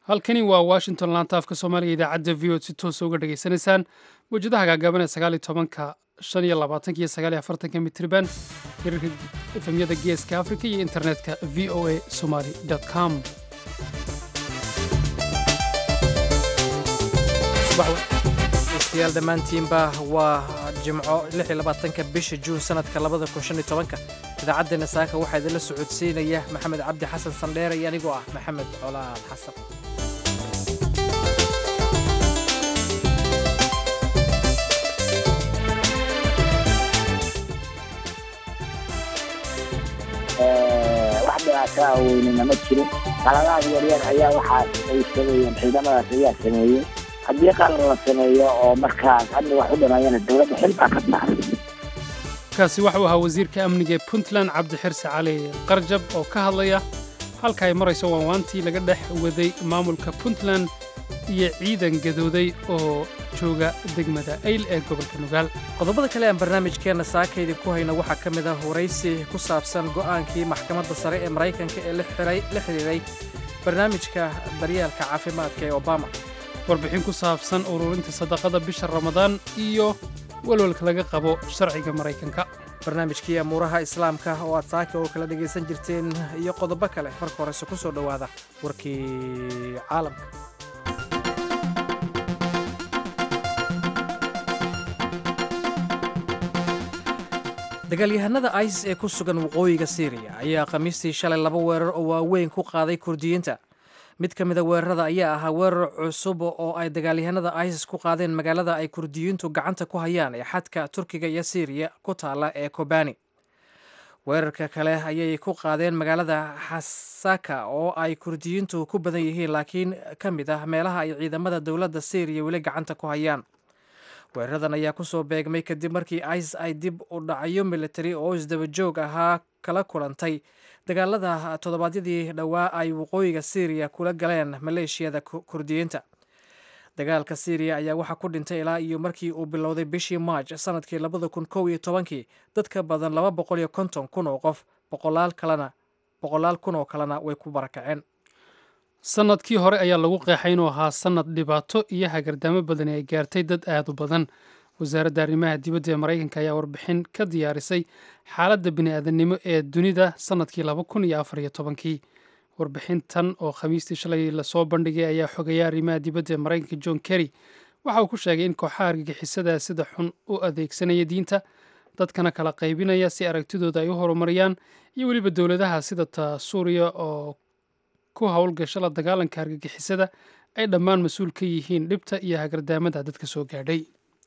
halkani waa washington laanta afka soomaaliga idaacadda v od si toosa uga dhegaysanaysaan mawjadaha gaagaaban ee sagaaliyo tobanka shan iyo labaatanka iyo sagaaliyo afartanka mitriban hirarka efemyada geeska afrika iyo internetka v o a somaly com degeystayaal dhammaantiinba waa jimco ka bisha juun sanadka idaacaddeena saaka waxaa idinla socodsiinaya maxamed cabdi xasan sandheere iyo anigoo ah maxamed colaal xasan wax dhibaataa weynina ma jirin qaladaad yaryar ayaa waxaa ay sameeyeen ciidamadaas ayaa sameeyey haddii qalan la sameeyo oo markaas amni wax u dhimayana dowladda xil baa ka saaran kaasi waxuu ahaa wasiirka amniga ee puntland cabdixirse cali qarjab oo ka hadlaya halka ay marayso waanwaantii laga dhex waday maamulka puntland iyo ciidan gadooday oo jooga degmada ayl ee gobolka nugaal qodobada kale aan barnaamijkeenna saaka idinku hayno waxaa ka mid ah waraysi ku saabsan go'aankii maxkamadda sare ee maraykanka ee la xidhiiray barnaamijka daryeelka caafimaadka ee obama warbixin ku saabsan ururinta sadaqada bisha ramadaan iyo walwalka laga qabo sharciga maraykanka barnaamijkii amuuraha islaamka oo aad saaka oo kala dhegaysan jirteen iyo qodobo kale marka horese ku soo dhowaada warkii caalamka dagaalyahanada isis ee ku sugan waqooyiga syriya ayaa khamiistii shalay laba weerar oo waaweyn ku qaaday kurdiyiinta mid ka mida weerarada ayaa ahaa weerar cusub oo ay dagaalyahanada isis ku qaadeen magaalada ay kurdiyiintu gacanta ku hayaan ee xadka turkiga iyo syriya ku taala ee kobani weerarka kale ayay ku qaadeen magaalada xasaka oo ay kurdiyiintu ku badan yihiin laakiin ka mid ah meelaha ay ciidamada dowladda syriya weli gacanta ku hayaan weeraradan ayaa kusoo beegmay kadib markii isis ay dib u dhacyo militari oo isdabajoog ahaa kala kulantay dagaalada toddobaadyadii dhowaa ay waqooyiga syriya kula galeen maleeshiyada kurdiyiinta dagaalka syriya ayaa waxaa ku dhintay ilaa iyo markii uu bilowday bishii maaj sanadkii labada kun kow iyo tobankii dad ka badan laba boqol iyo konton kun oo qof boqolaal kalena boqolaal kun oo kalena way ku barakaceen sannadkii hore ayaa lagu qeexay inuu ahaa sannad dhibaato iyo hagardaamo badani ay gaartay dad aad u badan wasaaradda arrimaha dibadda ee maraykanka ayaa warbixin ka diyaarisay xaaladda bini'aadanimo ee dunida sannadkii laba kun iyo afar iyo tobankii warbixintan oo khamiistii shalay lasoo bandhigay ayaa xogaya arrimaha dibadda ee maraykanka john kerry waxa uu ku sheegay in kooxaha argagixisadaa sida xun u adeegsanaya diinta dadkana kala qaybinaya si aragtidooda ay u horumariyaan iyo weliba dowladaha sida ta suuriya oo ku howlgasha la dagaalanka argagixisada ay dhammaan mas-uul ka yihiin dhibta iyo hagardaamada dadka soo gaadhay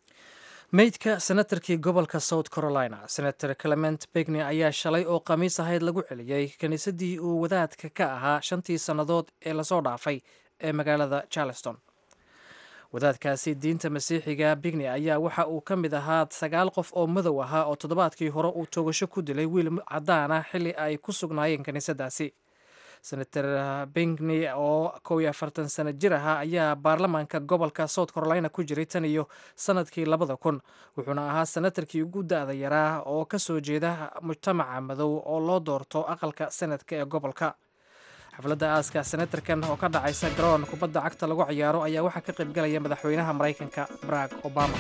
meydka senatarkii gobolka south carolina senator clement begny ayaa shalay oo khamiis ahayd lagu celiyey kiniisaddii uu wadaadka ka ahaa shantii sannadood ee lasoo dhaafay ee magaalada charleston wadaadkaasi diinta masiixiga bigny ayaa waxa uu ka mid ahaa sagaal qof oo madow ahaa oo toddobaadkii hore uu toogasho ku dilay wiil caddaan ah xilli ay ku sugnaayeen kiniisaddaasi senator bingny oo kow iyo afartan sano jir ahaa ayaa baarlamaanka gobolka south carolina ku jiray tan iyo sanadkii labada kun wuxuuna ahaa senatarkii ugu da-da yaraa oo ka soo jeeda mujtamaca madow oo loo doorto aqalka senadka ee gobolka xafladda aaska senatarkan oo ka dhacaysa garoon kubadda cagta lagu ciyaaro ayaa waxaa ka qaybgalaya madaxweynaha maraykanka barack obama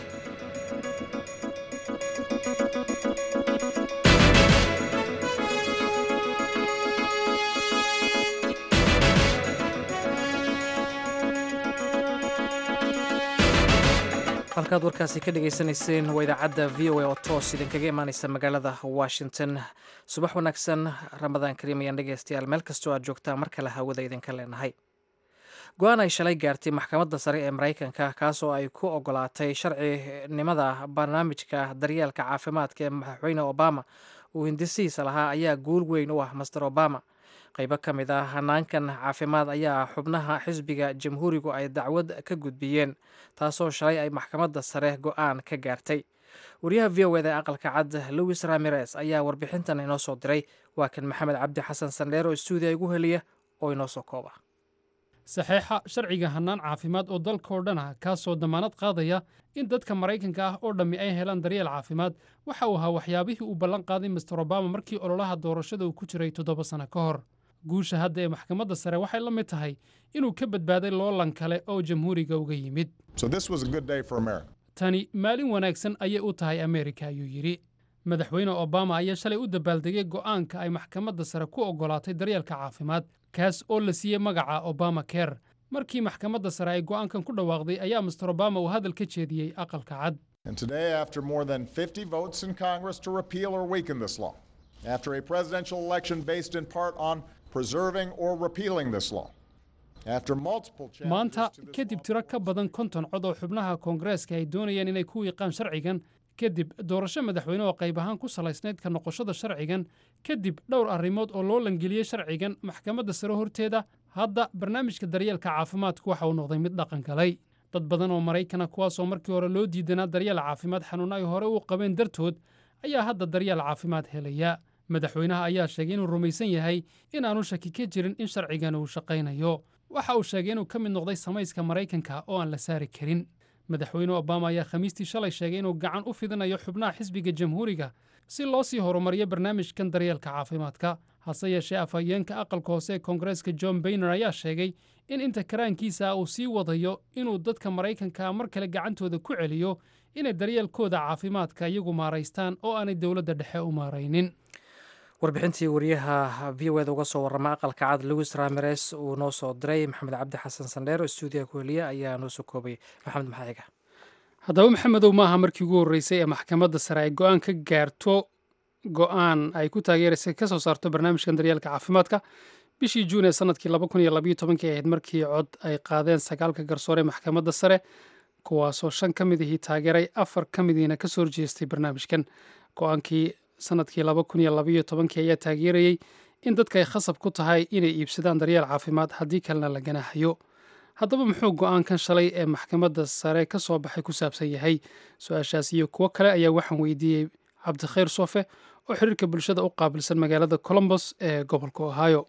halkaad warkaasi ka dhegaysanayseen waa idaacadda v o a oo toos idinkaga imaaneysa magaalada washington subax wanaagsan ramadaan kariim ayaan dhegeystayaal meel kastoo aad joogtaan mar kale hawada idinka leenahay go-aan ay shalay gaartay maxkamadda sare ee maraykanka kaasoo ay ku ogolaatay sharcinimada barnaamijka daryeelka caafimaadka ee madaxweyne obama uu hindisihiisa lahaa ayaa guul weyn u ah master obama qaybo ka mid ah hanaankan caafimaad ayaa xubnaha xisbiga jamhuurigu ay dacwad ka gudbiyeen taasoo shalay ay maxkamadda sare go-aan ka gaartay wariyaha v o eda ee aqalka cad louis ramirez ayaa warbixintan inoo soo diray waa kan maxamed cabdi xasan sandheer oo stuudiya igu heliya oo inoo soo kooba saxeixa sharciga hannaan caafimaad oo dalkao dhan ah kaasoo dammaanad qaadaya in dadka maraykanka ah oo dhammi ay helaan daryeel caafimaad waxa uu ahaa waxyaabihii uu ballan qaaday master obama markii ololaha doorashada uu ku jiray toddoba sanno ka hor guusha hadda ee maxkamadda sare waxay la mid tahay inuu ka badbaaday loolan kale oo jamhuuriga uga yimid tani maalin wanaagsan ayay u tahay ameerika ayuu yidhi madaxweyne obama ayaa shalay u dabaaldegay go'aanka ay maxkamadda sare ku oggolaatay daryeelka caafimaad kaas oo la siiyey magaca obama ker markii maxkamadda sare ay go'aankan ku dhawaaqday ayaa master obama uu hadal ka jeediyey aqalka cad And today, after more than 50 votes in Congress to repeal or weaken this law, after a presidential election based in part on preserving or repealing this law, after multiple maanta challenges to this kadib law, tiro ka badan konton cod oo xubnaha koongareeska ay doonayaan inay ku wiiqaan sharcigan kadib doorasho madaxweyne oo qayb ahaan ku salaysnayd ka noqoshada sharcigan kadib dhowr arrimood oo loo langeliyey sharcigan maxkamadda sare horteeda hadda barnaamijka daryeelka caafimaadku waxa uu noqday mid dhaqan galay dad badan oo maraykana kuwaasoo markii hore loo diidanaa daryeel caafimaad xanuun ay hore u qabeen dartood ayaa hadda daryeel caafimaad helaya madaxweynaha ayaa sheegay inuu rumaysan yahay in aanu shaki ka jirin in sharcigan uu shaqaynayo waxa uu sheegay inuu ka mid noqday samayska maraykanka oo aan la saari karin madaxweyne obama ayaa khamiistii shalay sheegay inuu gacan u fidinayo xubnaha xisbiga jamhuuriga si loo sii horumariyo barnaamijkan daryeelka caafimaadka hase yeeshee afhayeenka aqalka hoose ee koongareeska john bayner ayaa sheegay in inta karaankiisa uu sii wadayo inuu dadka maraykanka mar kale gacantooda ku celiyo inay daryeelkooda caafimaadka iyagu maaraystaan oo aanay dowladda dhexe u maaraynin warbixintii wariyaha v o eda uga soo warrama aqalka cad lewis rameres uu noo soo diray maxamed cabdi xasan sandheer oo stuudiyaha ku heliya ayaa noo soo koobay maxamed maxaaciga haddaba maxamedow maaha markii ugu horreysay ee maxkamadda sare ay go'aan ka gaarto go'aan ay ku taageeraysay ka soo saarto barnaamijkan daryeelka caafimaadka bishii juun ee sanadkii laba kun iyo labayo tobankii ahayd markii cod ay qaadeen sagaalka garsoore maxkamadda sare kuwaasoo shan ka mid ihii taageeray afar ka midiina ka soo horjeestay barnaamijkan go'aankii sanadkii laba kun iyo labayo tobankii ayaa taageerayey in dadka ay khasab ku tahay inay iibsadaan daryeel caafimaad haddii kalena la ganaaxayo haddaba muxuu go'aankan shalay ee maxkamadda sare ka soo baxay ku saabsan yahay su-aashaas iyo kuwo kale ayaa waxaan weydiiyey cabdikhayr sofe oo xiriirka bulshada u qaabilsan magaalada colombos ee gobolka ohio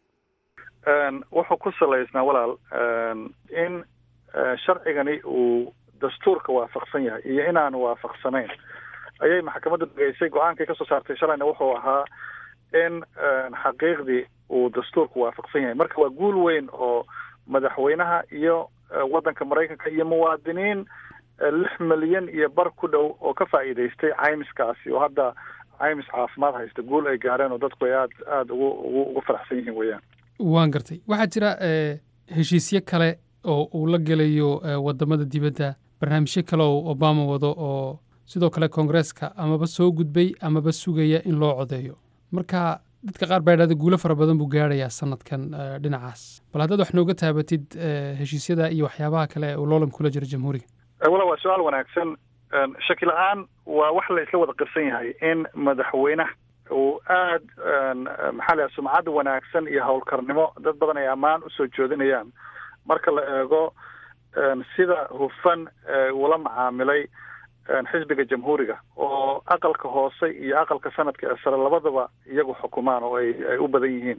wuxuu ku salaysnaa walaal in sharcigani uu dastuurka waafaqsan yahay iyo inaanu waafaqsanayn ayay maxkamaddu dhageysay go-aankay kasoo saartay shalayna wuxuu ahaa in xaqiiqdii uu dastuurku waafaqsan yahay marka waa guul weyn oo madaxweynaha iyo waddanka maraykanka iyo muwaadiniin lix milyan iyo bar ku dhow oo ka faa'iidaystay caymiskaasi oo hadda caymis caafimaad haysta guul ay gaareen oo dadku ay aad aada ugu ugu ugu faraxsan yihiin weeyaan waan gartay waxaa jira heshiisyo kale oo uu la gelayo wadamada dibadda barnaamijyo kale oo obama wado oo sidoo kale koongareeska amaba soo gudbay amaba sugaya in loo codeeyo marka dadka qaar baa idhahda guulo fara badan buu gaarayaa sanadkan dhinacaas bal haddaad wax nooga taabatid heshiisyada iyo waxyaabaha kale ee uu loolan kula jiro jamhuuriga wala waa su-aal wanaagsan shaki la-aan waa wax la isla wada qirsan yahay in madaxweynaha uu aad maxaa la sumcad wanaagsan iyo howlkarnimo dad badan ay ammaan usoo joodinayaan marka la eego sida hufan ula macaamilay xisbiga jamhuuriga oo aqalka hoose iyo aqalka sanadka ee sare labadaba iyagu xukumaan oo ay ay u badan yihiin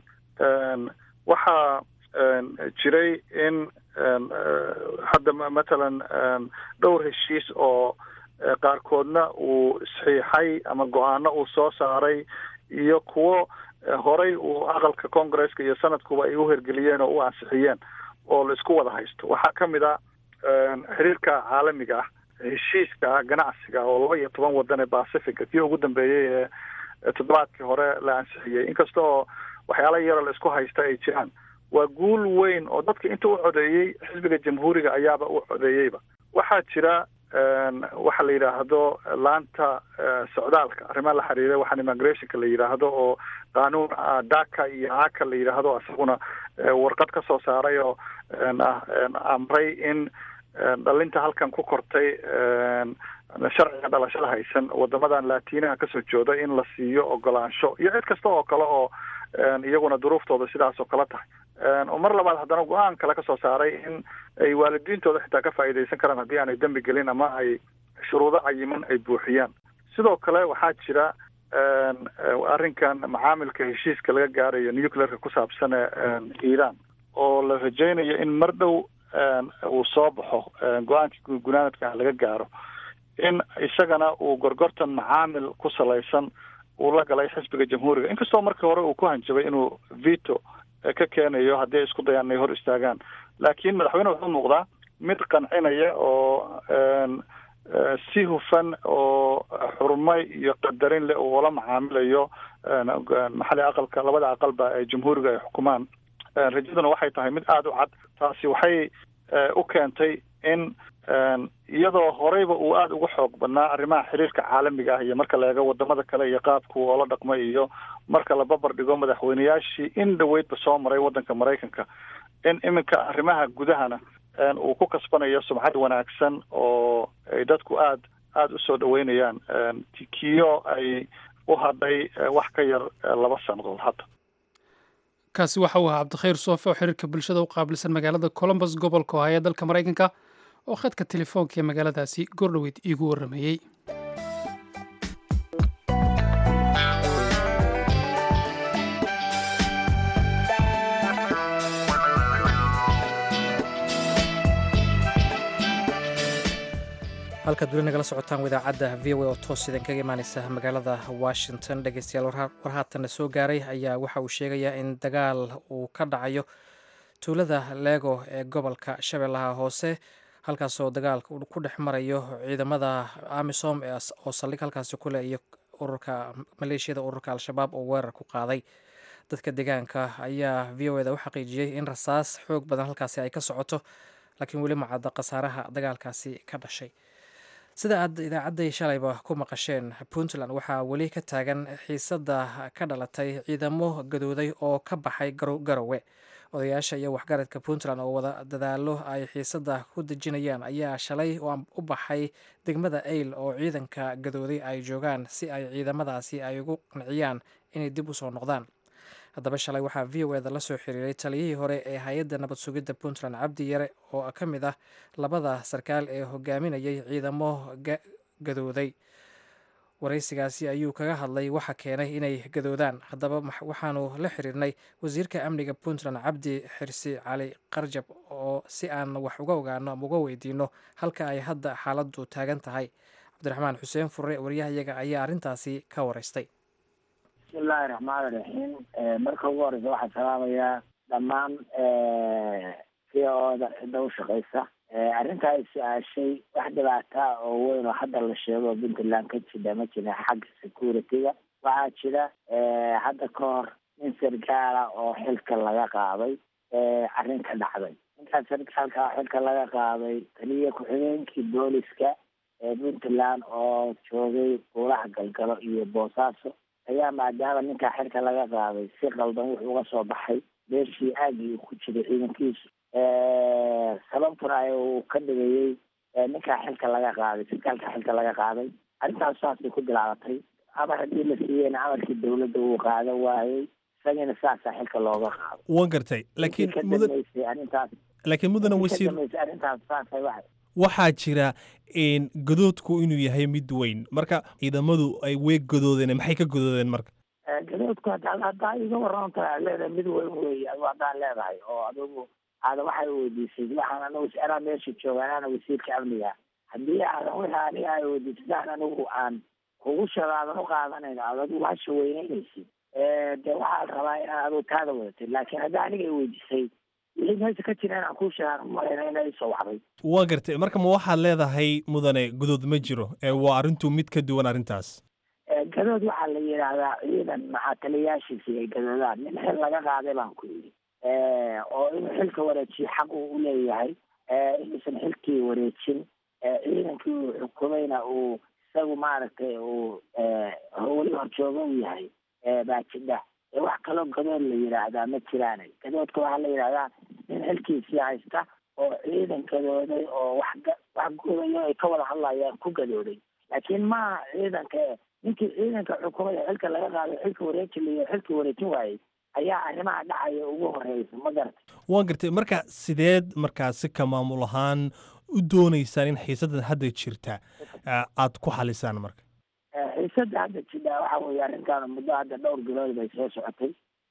waxaa jiray in hadda matalan dhowr heshiis oo qaarkoodna uu saxiixay ama go-aano uu soo saaray iyo kuwo horay uu aqalka congaresska iyo sanadkuba ay u hergeliyeen oo u ansixiyeen oo la isku wada haysto waxaa ka mid a xiriirka caalamiga ah heshiiska ganacsiga oo laba iyo toban wadan ee pacifica kii ugu dambeeyey ee toddobaadkii hore la ansixiyey inkasta oo waxyaala yaroo la isku haysta ay jiraan waa guul weyn oo dadka inta u codeeyey xisbiga jamhuuriga ayaaba u codeeyeyba waxaa jira waxa la yidhaahdo laanta socdaalka arrimaha la xiriira waxaan immigrationka la yidhaahdo oo qaanuun daka iyo aka la yidhaahdo isaguna warqad ka soo saaray oo amray in dhalinta halkan ku kortay sharciga dhalashada haysan wadamadan latinaha kasoo jooda in la siiyo ogolaansho iyo cid kasta oo kale oo iyaguna duruuftooda sidaas oo kale tahay oo mar labaad haddana go-aan kale kasoo saaray in ay waalidiintooda xitaa ka faa'iidaysan karaan haddii aanay dembi gelin ama ay shuruudo cayiman ay buuxiyaan sidoo kale waxaa jira arrinkan macaamilka heshiiska laga gaarayo nuclearka ku saabsan ee iiraan oo la rajaynayo in mar dhow uu soo baxo go-aankii gunaanadka laga gaaro in isagana uu gorgortan macaamil ku salaysan uu la galay xisbiga jamhuuriga inkastoo markii hore uu ku hanjabay inuu veto ka keenayo haddii ay isku dayaan inay hor istaagaan laakiin madaxweyne wuxuu muuqdaa mid qancinaya oo si hufan oo xurmay iyo qadarin leh uu ula macaamilayo maxali aqalka labada aqalba ee jamhuuriga ay xukumaan rajaduna waxay tahay mid aada u cad taasi waxay u keentay in iyadoo horeyba uu aada uga xoog badnaa arrimaha xiriirka caalamiga ah iyo marka la eego wadamada kale iyo qaabku oola dhaqmay iyo marka la babar dhigo madaxweyneyaashii in dhaweydba soo maray waddanka maraykanka in iminka arrimaha gudahana uu ku kasbanayo sumcad wanaagsan oo ay dadku aad aada usoo dhaweynayaan kiyo ay u hadhay wax ka yar laba sannadood hadda kaasi waxa uu ahaa cabdikhayr soofe oo xiriirka bulshada u qaabilsan magaalada colombus gobolka ohaya dalka maraykanka oo khadka telefoonka ee magaaladaasi goordhoweyd iigu warrameeyey halkaad weli nagala socotaan idaacadda v o a oo toos idin kaga imaaneysa magaalada washington dhegeystayaal war haatanna soo gaaray ayaa waxa uu sheegayaa in dagaal uu ka dhacayo tuulada leego ee gobolka shabeellaha hoose halkaasoo dagaalka ku dhex marayo ciidamada amisom oo saldhig halkaasi kuleh iyo ururka maleeshiyada ururka al-shabaab oo weerar ku qaaday dadka deegaanka ayaa v o eda u xaqiijiyey in rasaas xoog badan halkaasi ay ka socoto laakiin weli macadda khasaaraha dagaalkaasi ka dhashay sida aad idaacadday shalayba ku maqasheen puntland waxaa weli ka taagan xiisadda ka dhalatay ciidamo gadooday oo ka baxay garowe odayaasha iyo waxgaradka puntland oo wada dadaalo ay xiisadda ku dejinayaan ayaa shalay u baxay degmada ayl oo ciidanka gadooday ay joogaan si ay ciidamadaasi ay ugu qanciyaan inay dib u soo noqdaan haddaba shalay waxaa v o eda la soo xiriiray taliyihii hore ee hay-adda nabad sugidda puntland cabdi yare oo ka mid ah labada sarkaal ee hogaaminayay ciidamo gadooday waraysigaasi ayuu kaga hadlay waxa keenay inay gadoodaan haddaba waxaanu la xiriirnay wasiirka amniga puntland cabdi xirsi cali qarjab oo si aan wax uga ogaano ama uga weydiino halka ay hadda xaaladdu taagan tahay cabdiraxmaan xuseen furre waryahayaga ayaa arrintaasi ka waraystay bismillahi raxmaani raxiim marka ugu horeysa waxaan salaamayaa dhammaan v o da cidda u shaqeysa arrintaa ay su-aashay wax dhibaataa oo weyn oo hadda la sheego puntland ka jira ma jira xagga security-ga waxaa jira hadda ka hor nin sarkaala oo xilka laga qaaday arrin ka dhacday ninkaas sarkaalka xilka laga qaaday taliya ku-xigeenkii booliska ee puntland oo joogay buulaha galgalo iyo boosaaso ayaa maadaama ninkaa xilka laga qaaday si qaldan wuxuu uga soo baxay meeshii aagii uu ku jiray ciidankiisu sababtuna ay uu ka dhigayey ninkaa xilka laga qaaday sarkaalka xilka laga qaaday arrintaas saasay ku bilaabatay amar haddii la siiyeyna amarkii dawladda uu qaadan waayey isagina saasaa xilka looga qaado wan gartay laakiin ka mudan dambeysay arrintaas laakiin mudana ka wasiir dambeysay arrintaas saasay waxay waxaa jira n gadoodku inuu yahay mid weyn marka ciidamadu ay way gadoodeen maxay ka gadoodeen marka gadoodku hadda haddaa iga warantahay aad leedahay mid weyn weeye adigu haddaan leedahay oo adigu aada waxay weydiisay waxaan anigu anaa meesha jooga anaana wasiirka amniga haddii aadan wixii aniga ay weydiisay sidaan anigu aan kugu sheego aadan u qaadanayn aad adigu hasha weyneynaysid dee waxaa la rabaa inaad adigu taada wadatid laakiin haddii aniga ay weydiisay wixii meesha ka jira inaan kuu sheegaan umalayna ina isoo wacday waa gartay marka ma waxaad leedahay mudane gadood ma jiro ee waa arrintu mid ka duwan arrintaas gadood waxaa la yidhaahdaa ciidan maxaa taliyayaashiisi ay gadoodaan nin xil laga qaaday baan ku yidhi oo inuu xilka wareejiyo xaq uu u leeyahay inuusan xilkii wareejin ciidankii uu xukumayna uu isagu maaragtay uu weli horjooga u yahay baa jidha wax kaloo gadood la yidhaahdaa ma jiraane gadoodka waxaa la yidhahdaa nin xilkiisii haysta oo ciidan gadooday oo wax ga- wax gudayo ay ka wada hadlayaan ku gadooday laakiin maaha ciidanka ninkii ciidanka xukumaya xilka laga qaaday xilka wareejinayo xilka wareejin waayey ayaa arrimaha dhacaya ugu horeysa ma garata waa gartay marka sideed markaasi ka maamul ahaan u doonaysaan in xiisadan hadda jirta ah, aad ku xalisaan marka xiisada hadda jidha waxa weeye arrintaan muddo hadda dhowr bilood bay soo socotay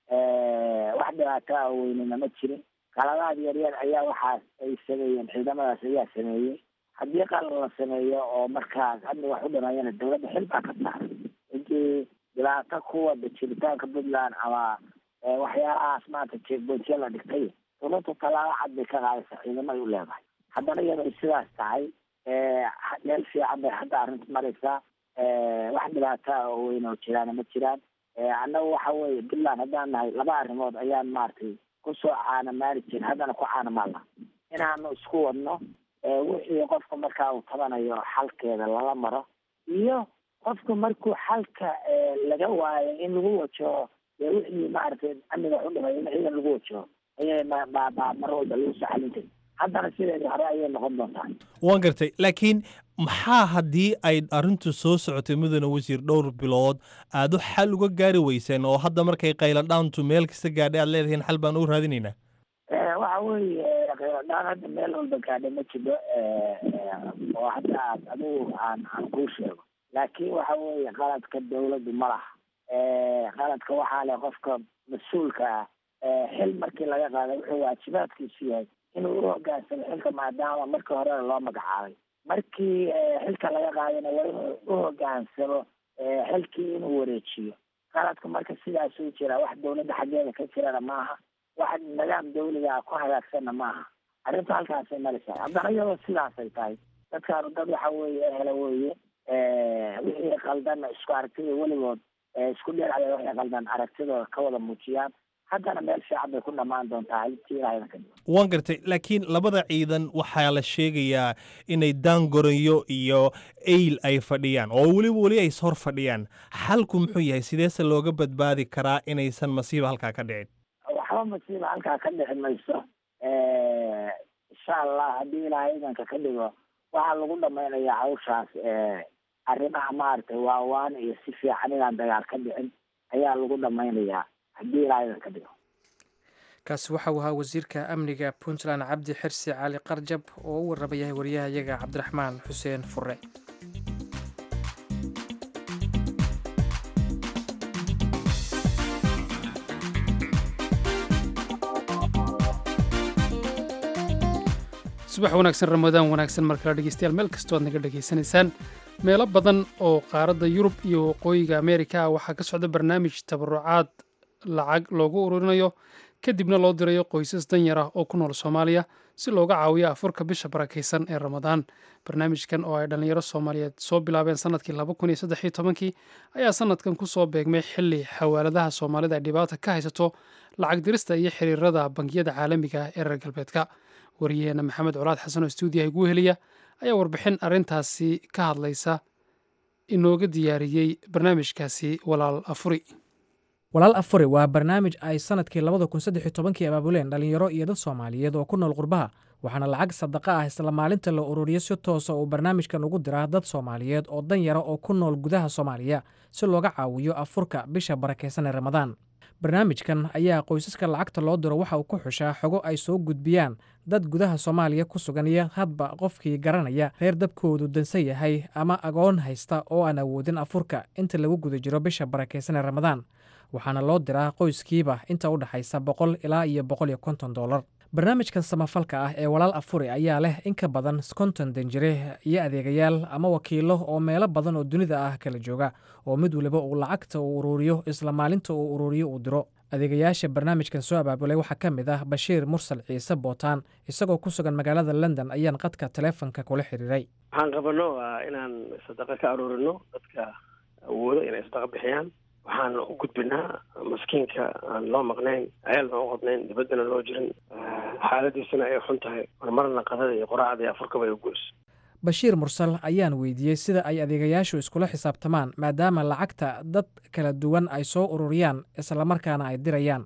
wax dhibaato ah weynina ma jirin qaladaad yar yar ayaa waxaas ay sameeyeen ciidamadaas ayaa sameeyey haddii qalad la sameeyo oo markaas hadda wax u dhimayana dawladda xil baa ka saaray intii dhibaato ku wada jiritaanka puntland ama waxyaalahaas maanta jeegboodya la dhigtay dowladda tallaabo cad bay ka qaadaysa ciidamay u leedahay haddana iyadoo sidaas tahay meel fiican bay hadda arrinta maraysaa wax dhibaataa oo weyn oo jiraana ma jiraan annaga waxa weeye puntland haddaan nahay laba arrimood ayaan maaragtay kusoo caanamaali jirin haddana ku caanamaalna inaanu isku wadno wixii qofka markaa uu tabanayo xalkeeda lala maro iyo qofka markuu xalka laga waayo in lagu wajaho dee wixii maaragtay amniga u dhimay in ciidan lagu wajaho ayay mba mar walba lagu soo xalintay haddana sideedii hore ayay noqon doontaa waan gartay laakiin maxaa haddii ay arrintu soo socotay mudane wasiir dhowr bilood aad u xal uga gaari weyseen oo hadda markay qayladhaantu meel kasta gaadhay aad leedihiin xal baan u raadinaynaa waxa weeye qayladhaan hadda meel walba gaadhay ma jiro oo hadda aad adigu aan aan kuu sheego laakiin waxa weeye qaladka dawladdu ma laha qaladka waxaa leh qofka mas-uulka ah xil markii laga qaaday wuxuu waajibaadkiisu yahay inuu u hogaansamo xilka maadaama markii horena loo magacaabay markii xilka laga qaadayna waa inuu u hogaansamo xilkii inuu wareejiyo qaladka marka sidaasuu jira wax dawladda xaggeeda ka jirana maaha wax nidaam dawliga ku hagaagsanna maaha arrinta halkaasay maraysaa haddana iyadoo sidaasay tahay dadkaanu dad waxa weeye hela weeye wixii qaldan isku aragtida weligood isku dhinacda waxay qaldan aragtidooda ka wada muujiyaan haddana meel fiican bay ku dhammaan doontaa haltii ilaahayna ka dhigo waan gartay laakiin labada ciidan waxaa la sheegayaa inay daangorayo iyo eyl ay fadhiyaan oo weliba weli ay hor fadhiyaan xalku muxuu yahay sideese looga badbaadi karaa inaysan masiiba halkaa ka dhicin waxba masiiba halkaa ka dhici mayso insha allah haddii ilaahay idanka ka dhigo waxaa lagu dhamaynayaa hawshaas arrimaha maaragtay waawaan iyo si fiican inaan dagaal ka dhicin ayaa lagu dhamaynayaa haddii ilaahay idanka dhigo kaasi waxa uu ahaa wasiirka amniga puntland cabdi xirsi cali qarjab oo u warramayahay wariyahayaga cabdiraxmaan xuseen fure subax wanaagsan ramadaan wanaagsan markala dhegeystayaal meel kastoo aad naga dhegaysanaysaan meelo badan oo qaaradda yurub iyo waqooyiga ameerika ah waxaa ka socda barnaamij tabarucaad lacag loogu ururinayo kadibna loo dirayo qoysas danyar ah oo ku nool soomaaliya si looga caawiyo afurka bisha barakaysan ee ramadaan barnaamijkan oo ay dhallinyaro soomaaliyeed soo bilaabeen sanadkii laba kun iyo saddex iyo tobankii ayaa sanadkan ku soo beegmay xilli xawaaladaha soomaalida ay dhibaata ka haysato lacag dirista iyo xiriirada bangiyada caalamiga ah ee reer galbeedka wariyaheena maxamed colaad xasan oo stuudiyaha igu heliya ayaa warbixin arrintaasi ka hadlaysa inooga diyaariyey barnaamijkaasi walaal afuri walaal afuri waa barnaamij ay sanadkii labada kun saddex iyo tobankii abaabuleen dhallinyaro iyo dad soomaaliyeed oo ku nool qurbaha waxaana lacag sadaqa ah isla maalinta la ururiyo si toosa uu barnaamijkan ugu diraa dad soomaaliyeed oo danyara oo ku nool gudaha soomaaliya si looga caawiyo afurka bisha barakaysan ee ramadaan barnaamijkan ayaa qoysaska lacagta loo diro waxa uu ku xushaa xogo ay soo gudbiyaan dad gudaha soomaaliya ku sugan iyo hadba qofkii garanaya reer dabkoodu dansan yahay ama agoon haysta oo aan awoodin afurka inta lagu guda jiro bisha barakaysan ee ramadaan waxaana loo diraa qoyskiiba inta u dhexaysa boqol ilaa iyo boqol iyo konton dollar barnaamijkan samafalka ah ee walaal afuri ayaa leh in ka badan konton danjire iyo adeegayaal ama wakiilo oo meelo badan oo dunida ah kala jooga oo mid waliba uu lacagta uu uruuriyo isla maalinta uu uruuriyo uu diro adeegayaasha barnaamijkan soo abaabulay waxaa ka mid ah bashiir mursal ciise bootaan isagoo ku sugan magaalada london ayaan qadka taleefonka kula xiriiray waxaan qabano waa inaan sadaqa ka aruurino dadka awoodo inay sadaqa bixiyaan waxaan u gudbinaa maskiinka aan loo maqnayn ceelna u qodnayn dibaddana loo jirin xaaladiisana ay xun tahay marmarna qadada iyo qoraacda iyo afurkaba ay u goys bashiir mursal ayaan weydiiyey sida ay adeegayaashu iskula xisaabtamaan maadaama lacagta dad kala duwan ay soo ururiyaan islamarkaana ay dirayaan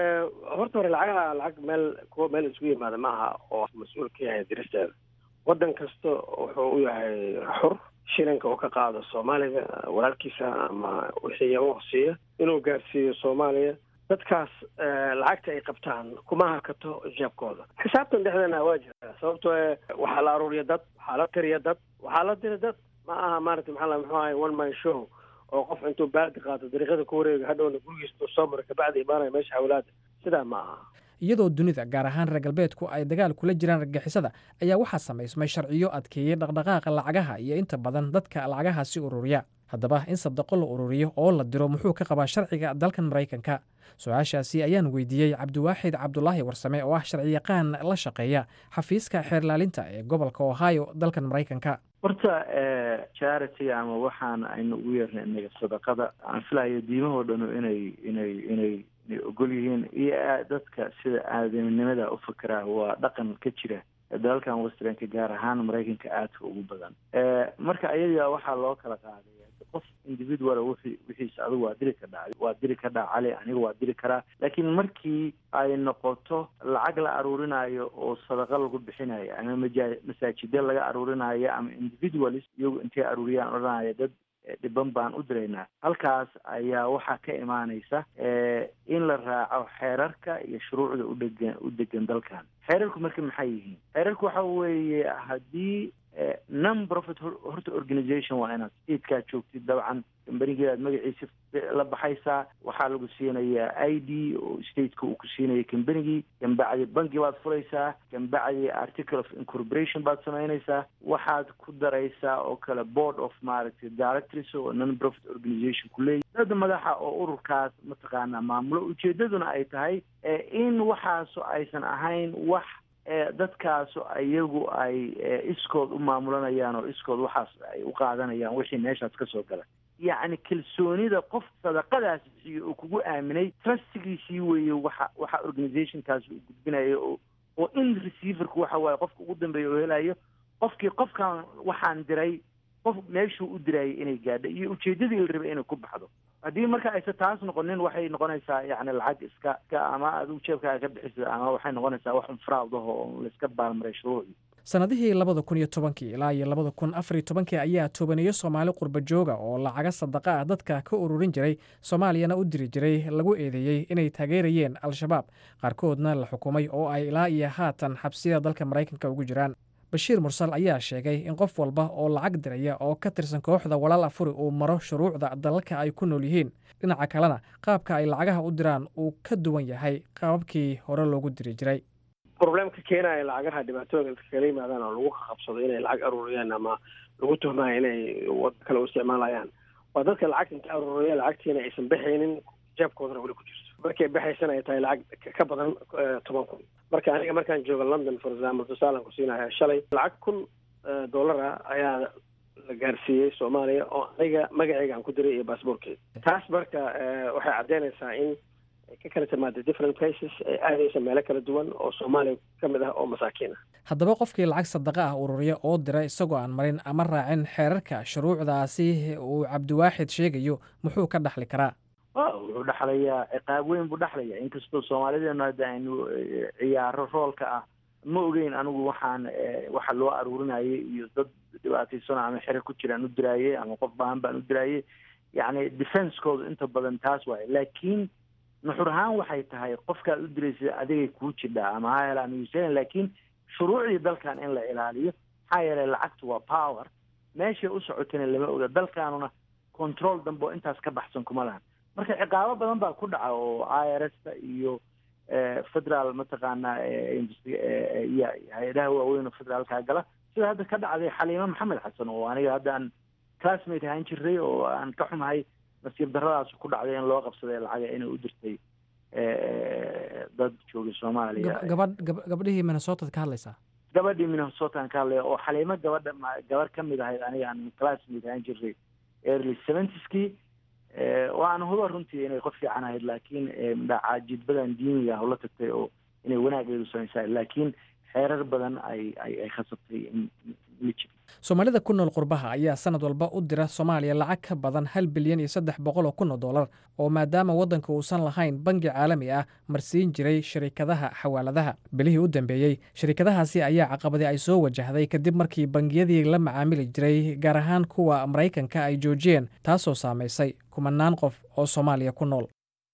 horta hore lacagaha lacag meel kuwa meel isugu yimaada ma aha oo mas-uul ka yahay diristeeda waddan kasta wuxuu u yahay xur shilinka uu ka qaado soomaaliga walaalkiisa ama wixii u hooseeya inuu gaarsiiyo soomaaliya dadkaas lacagta ay qabtaan kuma hakato jeebkooda xisaabtan dhexdeena waa jirtaa sababtoo waxaa la aruuriya dad waxaa la tiriya dad waxaa la dira dad ma aha maarata maxaa muxuu ahay one man show oo qof intuu baaldi qaato dariiqada ku wareega hadhowna gurigiisa soo mara kabacdi imaanaya meesha hawlaada sidaa ma aha iyadoo dunida gaar ahaan reer galbeedku ay dagaal kula jiraan argagixisada ayaa waxaa samaysmay sharciyo adkeeyey dhaqdhaqaaqa lacagaha iyo inta badan dadka lacagahaasi ururiya haddaba in sadaqo la ururiyo oo la diro muxuu ka qabaa sharciga dalkan maraykanka su-aashaasi ayaan weydiiyey cabdiwaaxid cabdulaahi warsame oo ah sharciyaqaan la shaqeeya xafiiska xeerlaalinta ee gobolka ohio dalkan maraykanka horta charity ama waxaan aynu ugu yeernay inaga sadaqada aan filayo diimahoo dhanu inay inay inay inay ogol yihiin iyo dadka sida aadaminimada u fakeraa waa dhaqan ka jira dalalkan westernka gaar ahaan maraykanka aadka ugu badan marka ayaga waxaa loo kala qaaday qof individual wixii wixiisa adigu waa diri kadhaa waa diri kadhaa cali aniga waa diri karaa laakiin markii ay noqoto lacag la aruurinayo oo sadaqa lagu bixinayo ama maja masaajida laga aruurinayo ama individualis iyagu intay aruuriyaan odhanaya dad dhiban baan u diraynaa halkaas ayaa waxaa ka imaanaysa in la raaco xeerarka iyo shuruucda udhegan u degan dalkan xeerarku marka maxay yihiin xeerarku waxa weeye haddii non profit horta organization waa inaad statekaa joogtid dabcan kambanigeedaad magaciisa la baxaysaa waxaa lagu siinayaa i d oo stateka uu ku siinaya kambanigii kambacdi banki baad furaysaa kambacdi article of incorporation baad samaynaysaa waxaad ku daraysaa oo kale board of maaragtay directors oo non profit organization ku leeyahy dad madaxa oo ururkaas mataqaanaa maamulo ujeedaduna ay tahay in waxaasu aysan ahayn wax dadkaasu iyagu ay iskood u maamulanayaan oo iskood waxaas ay u qaadanayaan wixii meeshaas ka soo gala yacni kalsoonida qof sadaqadaas bixiyo oo kugu aaminay trustigiisii weeye waxa waxa organizationkaas uu gudbinayo oo oo in receiverku waxa waaye qofka ugu dambeeya oo helayo qofkii qofkan waxaan diray qof meeshuu u dirayay inay gaadho iyo ujeedadii la rabay inay ku baxdo haddii marka aysa taas noqonin waxay noqonaysaa yacni lacag iska ka ama adigu jeebkaaga ka bixisa ama waxay noqonaysaa wax unfraud ah oo laiska baalmaray shuruucdii sannadihii labada kun iyo tobankii ilaa iyo labada kun afar iyo tobankii ayaa tobaneeyo soomaali qurba jooga oo lacaga sadaqa ah dadka ka ururin jiray soomaaliyana u diri jiray lagu eedeeyey inay taageerayeen al-shabaab qaarkoodna la xukumay oo ay ilaa iyo haatan xabsiyada dalka maraykanka ugu jiraan bashiir mursal ayaa sheegay in qof walba oo lacag diraya oo ka tirsan kooxda walaal afuri uu maro shuruucda dalalka ay ku nool yihiin dhinaca kalena qaabka ay lacagaha u diraan uu ka duwan yahay qaababkii hore loogu diri jiray problemka keenaya lacagaha dhibaatooyinka kala yimaadaan oo lagu qabsado inay lacag aruuriyaan ama lagu tuhmaya inay wado kale u isticmaalayaan waa dadka lacagta inta aruuriya lacagtiina aysan baxaynin jeebkoodana weli ku jirto markay baxaysan ay tahay lacag ka badan toban kun marka aniga markaan jooga london for example tusaalan ku siinaya shalay lacag kun dollar ah ayaa la gaarsiiyey soomaaliya oo aniga magaceyga aan ku diray iyo baasboorkeeda taas marka waxay caddeynaysaa in ka kala timaada different places ay aadaysa meelo kala duwan oo soomaaliya ka mid ah oo masaakiin ah haddaba qofkii lacag sadaqa ah ururiya oo dira isagoo aan marin ama raacin xeerarka shuruucdaasi uu cabdiwaaxid sheegayo muxuu ka dhaxli karaa wuxuu dhexlayaa ciqaab weyn buu dhexlaya inkastoo soomaalideenu hadda aynu ciyaaro roolka ah ma ogeyn anigu waxaan waxa loo aruurinayay iyo dad dhibaataysano ama xere ku jiraan u diraaye ama qof baahan baan u diraaye yacni defensekoodu inta badan taas waaye laakiin nuxur ahaan waxay tahay qofkaad u diraysa adigay kuu jidhaa ama ha hela ama laakiin shuruucdii dalkan in la ilaaliyo maxaa yeelay lacagtu waa power meeshay u socotana lama oga dalkaanuna control dambe oo intaas ka baxsan kuma lahan marka ciqaabo badan baa ku dhaca oo i r s ta iyo federaal mataqaanaa iyo hay-adaha waaweyn oo federaalkaa gala sida hadda ka dhacday xaliimo maxamed xasan oo aniga hadda aan classmate ahaan jiray oo aan ka xumahay nasiib daradaas ku dhacday in loo qabsaday lacaga inay u dirtay dad joogay soomaaliya gabadh gabadhihii minnesotad ka hadlaysaa gabadhii minnesotaan ka hadlaya oo xaliimo gabadha gabar ka mid ahayd aniga aan classmate ahaan jiray early seventieskii waan huba runtii inay qof fiican ahayd laakiin caajidbadan diiniga ah ula tagtay oo inay wanaageedu samaysaa laakiin xeerar badan ay ay ay khasabtay ma jiro soomaalida ku nool qurbaha ayaa sanad walba u dira soomaaliya lacag ka badan hal bilyan iyo saddex boqol oo kun oo dollar oo maadaama waddanka uusan lahayn bangi caalami ah marsiin jiray shirikadaha xawaaladaha bilihii u dambeeyey shirikadahaasi ayaa caqabadi ay soo wajahday kadib markii bangiyadii la macaamili jiray gaar ahaan kuwa maraykanka ay joojiyeen taasoo saamaysay kumanaan qof oo soomaaliya ku nool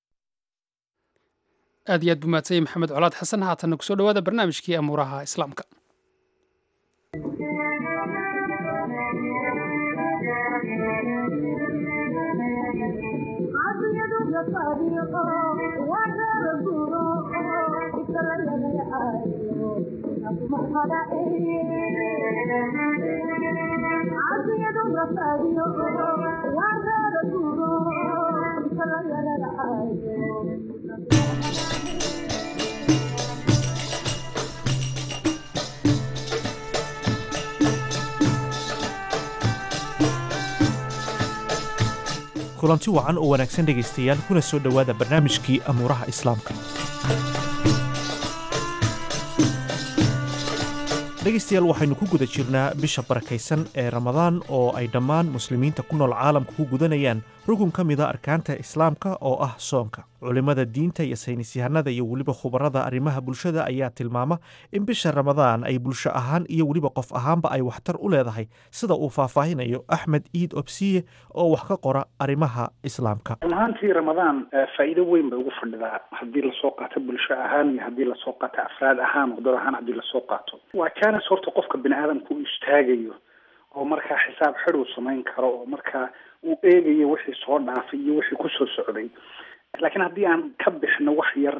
aad iyo aad buu maadsanyay maxamed colaad xasan haatanna kusoo dhowaada barnaamijkii amuuraha islaamka Thank you. kulanti wacan oo wanaagsan dhegaystayaal kuna soo dhowaada barnaamijkii amuuraha islaamka dhegaystayaal waxaynu ku guda jirnaa bisha barakaysan ee ramadaan oo ay dhammaan muslimiinta ku nool caalamka ku gudanayaan rukun ka mida arkaanta islaamka oo ah soonka culimmada diinta iyo saynisyahanada iyo weliba khubarada arrimaha bulshada ayaa tilmaama in bisha ramadaan ay bulsho ahaan iyo weliba qof ahaanba ay waxtar u leedahay sida uu faahfaahinayo axmed iid obsiye oo wax ka qora arrimaha islaamka run ahaantii ramadaan faa'iido weyn bay ugu fadhidaa haddii lasoo qaato bulsho ahaan iyo haddii lasoo qaato afraad ahaan oo dad ahaan haddii lasoo qaato waa jaanis horta qofka bini aadamka uu istaagayo oo markaa xisaab xid uu samayn karo oo markaa uu eegayo wixii soo dhaafay iyo wixii kusoo socday laakiin haddii aan ka bixino wax yar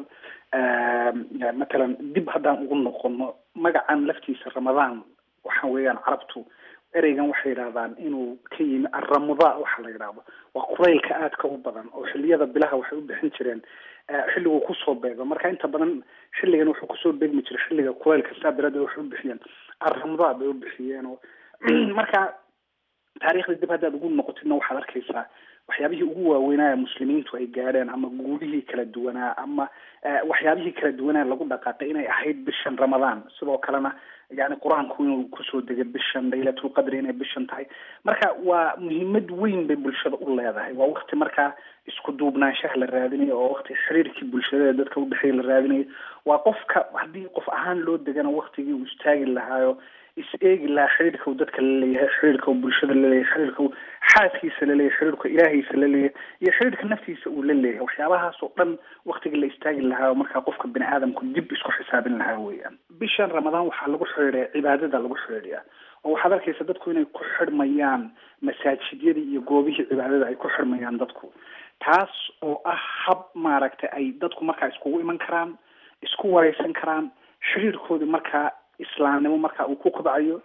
matalan dib haddaan ugu noqono magacan laftiisa ramadaan waxa weeyaan carabtu ereygan waxay yidhahdaan inuu ka yimi arramudaa waxa la yidhaahdo waa quraylka aadka u badan oo xilliyada bilaha waxay u bixin jireen xilliguu kusoo beego marka inta badan xilligan wuxuu kusoo beegmi jiray xilliga quraylka saa daraaddeed waxay u bixiyeen arramudaa bay u bixiyeen oo marka taariikhda dib haddaad ugu noqotidna waxaad arkaysaa waxyaabihii ugu waaweynaa ee muslimiintu ay gaadheen ama guulihii kala duwanaa ama waxyaabihii kala duwanaa lagu dhaqaaqay inay ahayd bishan ramadaan sidoo kalena yani qur-aanku inuu kusoo degay bishan laylatulqadri inay bishan tahay marka waa muhiimad weyn bay bulshada u leedahay waa wakti markaa isku duubnaanshaha la raadinayo oo wakti xiriirkii bulshada dadka udhexeeya la raadinayo waa qofka haddii qof ahaan loo degana waktigii uu istaagi lahaayo is eegi lahaa xiriirka uu dadka laleeyahay xiriirka uu bulshada laleeyahay xiriirka uu xaaskiisa laleeyahay xiriirka ilaahiisa laleeyahay iyo xiriirka naftiisa uu la leeyahay waxyaabahaas oo dhan waktigii la istaagi lahaa oo markaa qofka bini aadamku dib isku xisaabin lahaa weeyaan bishan ramadaan waxaa lagu xidhiidhaya cibaadada lagu xidhiidhiyaa oo waxaad arkaysa dadku inay ku xidhmayaan masaajidyadii iyo goobihii cibaadada ay ku xidhmayaan dadku taas oo ah hab maaragtay ay dadku markaa iskugu iman karaan isku wareysan karaan xiriirkoodii markaa islaamnimo marka uu ku kobcayo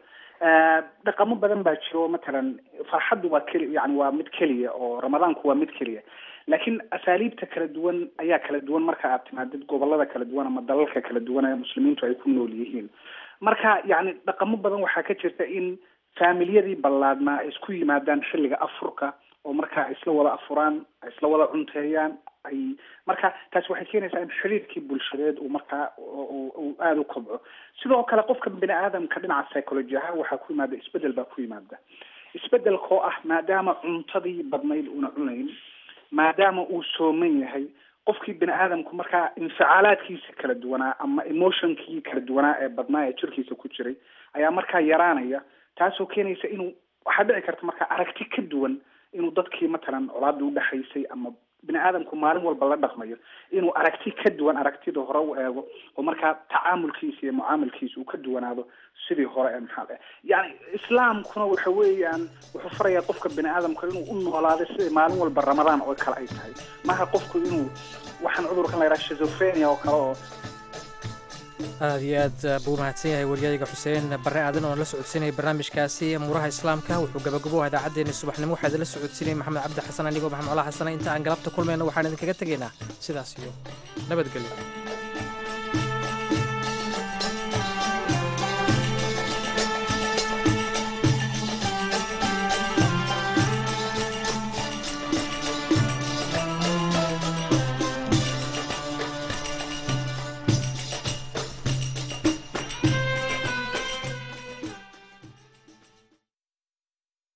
dhaqamo badan baa jiro matalan farxaddu waa keli yani waa mid keliya oo ramadaanku waa mid keliya laakiin asaaliibta kala duwan ayaa kala duwan marka aad timaadid gobolada kala duwan ama dalalka kala duwan ee muslimiintu ay ku nool yihiin marka yani dhaqamo badan waxaa ka jirta in faamiliyadii ballaadnaa ay isku yimaadaan xilliga afurka oo markaa isla wada afuraan isla wada cunteeyaan ay marka taasi waxay keenaysaa in xiriirkii bulshadeed uu markaa uu aada u kobco sidoo kale qofka bini aadamka dhinaca psychology ahaan waxaa ku yimaada isbedel baa ku yimaada isbedelkoo ah maadaama cuntadii badnayd una cunayn maadaama uu sooman yahay qofkii bini aadamku markaa inficaalaadkiisa kala duwanaa ama emotionkii kala duwanaa ee badnaa ee jirkiisa ku jiray ayaa markaa yaraanaya taasoo keenaysa inuu waxaa dhici karta markaa aragti ka duwan inuu dadkii matalan colaadii udhexaysay ama bini aadamku maalin walba la dhaqmayo inuu aragti ka duwan aragtida hore u eego oo markaa tacaamulkiisa iyo mucaamilkiisa uu ka duwanaado sidii hore ee maxaa yani islaamkuna waxa weeyaan wuxuu farayaa qofka bini aadamka inuu u noolaado sida maalin walba ramadaan oo kale ay tahay maha qofku inuu waxaan cudurkan la yidhaha shizophrenia oo kale oo aad iyo aad buu mahadsan yahay waryayga xuseen barre aadan oon la socodsiinaya barnaamijkaasi muuraha islaamka wuxuu gabagaboha idaacaddeenii subaxnimo waxaa idinla socodsiinaya maxamed cabdi xasan anigoo maxamed cola xasana inta aan galabta kulmayno waxaan idinkaga tegaynaa sidaas iyo nabadgelyo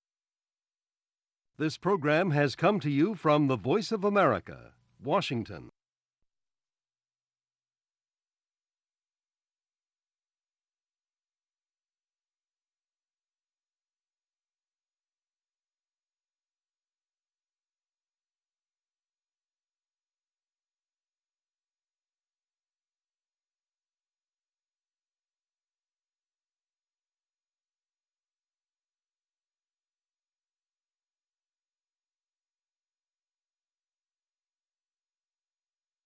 This program has come to you from the Voice of America, Washington.